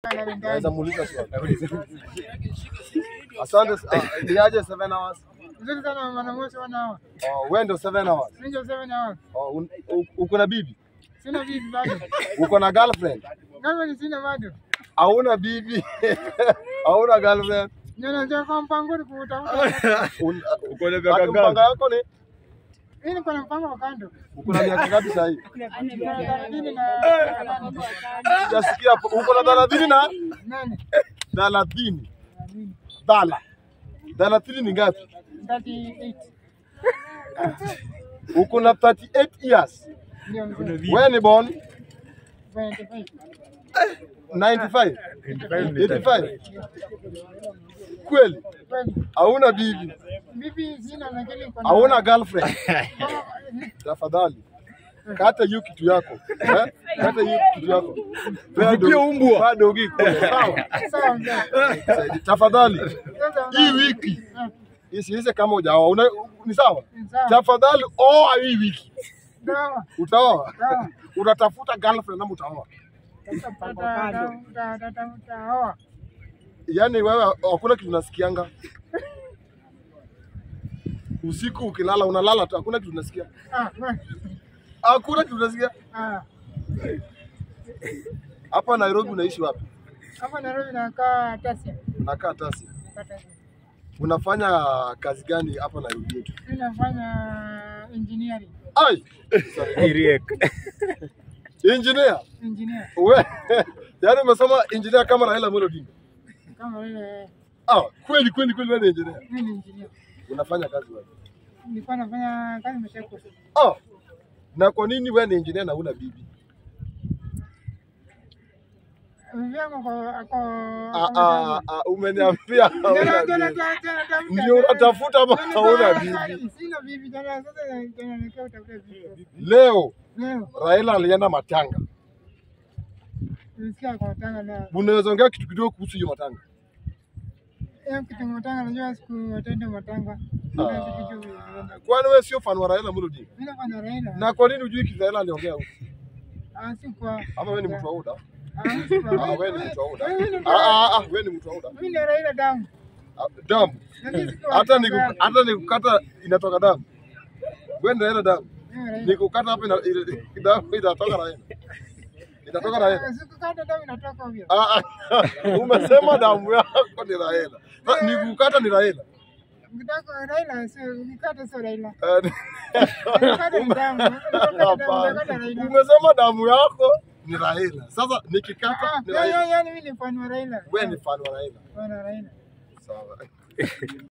kalale ndani. Naweza muuliza swali. Asante. ah, Ni aje 7 hours? Nzuri sana wanamoshi wanaoa. Oh, wewe ndio 7 hours. Ninja seven hours. Oh, un- u- uko na bibi? Sina bibi bado. Uko na girlfriend? Kama ni sina bado. Hauna bibi? Hauna girlfriend? Ndio najua kwa mpango ni kutafuta. Un- Uko na Ati miaka mpango ngapi? yako ni Mimi niko na mpango wa kando. uko na miaka ngapi sasa hivi? Niko na thelathini na nane. Sijasikia hapo. Uko na 30 na Nane. 30. Thelathini. Dala. 30 ni ngapi? 38. Uko na 38 years. Ndio mzee. Wewe ni born 25. 95, 85 ni 85. Kweli? Kweli. Hauna bibi? Bibi sina lakini niko na Hauna girlfriend? Kama- Tafadhali kata hiyo kitu yako eh? Kata hiyo kitu yako. Pea Vipia do- umbwa. pea dogi kule, sawa? Sawa mzee. Saidi, Tafadhali Sasa hii wiki isiishe kama hujaoa. Una- Ni sawa? Sawa. Tafadhali oa hii wiki. Sawa. Utaoa? Sawa. Utatafuta girlfriend ama utaoa? Taoa. Yaani wewe hakuna kitu unasikianga. Usiku ukilala unalala tu, hakuna kitu unasikia. Ah, we- Hakuna kitu unasikia. ah. Hapa Nairobi unaishi wapi? Hapa Nairobi nakaa Tasia. Unakaa Tasi. Nakaa Tasia. Unafanya kazi gani hapa Nairobi yetu? Mimi nafanya engineering. Ai, Iriek. engineer. Engineer. We, yaani umesoma engineer kama Raila Amolo Odinga. Kama vile Ah, kweli kweli kweli wewe ni engineer. mimi ni engineer. Unafanya kazi wapi? Nilikuwa nafanya kazi Mashako. Ah. Na kwa nini wewe ni engineer na una bibi? Bibi yangu ako ako Ah, ah, ah, umeniambia hauna Jana jana bibi. jana jana tafuta. Ndio unatafuta ama Jana hauna jana bibi? Sina bibi jana sasa jana nikaa utafuta bibi. Leo Leo Raila alienda matanga. nilisikia kwa tanga leo. Unaweza ongea kitu kidogo kuhusu hiyo matanga? Hiyo kitu matanga najua siku atenda matanga. Ndio sikijui vile. Kwani wewe sio fan wa Raila Amolo Odinga? Mimi nafanya Raila. Na kwa nini hujui kitu Raila aliongea huko? Ah, si kwa. Ama wewe ni mtu wa UDA? Ah, si kwa. Ah, wewe ni mtu wa UDA. Mimi ni mtu Ah, wa- ah, ah, wewe ni mtu wa UDA. Mimi ni Raila damu. Ah, Damu. Lakini si kwa- Hata niku, hata nikukata inatoka damu. Wewe ndio Raila damu. Mimi Raila. Nikukata hapa ina, ina, damu inatoka Raila. Inatoka Raila. Sikukata damu inatoka ovyo. Ah, ah, umesema damu yako ni Raila. Sa- Nikukata ni Raila. Ukitaka Raila sio ukikata sio Raila. Eh, Ukikata ni damu. Ukikata damu Hapana. unakata Raila. Umesema damu yako ni Raila. Sasa nikikata Ah, ni ya- ya- Raila. yaani mimi ni fan wa Raila. Wewe ni fan wa Raila. Fan wa Raila. Sawa.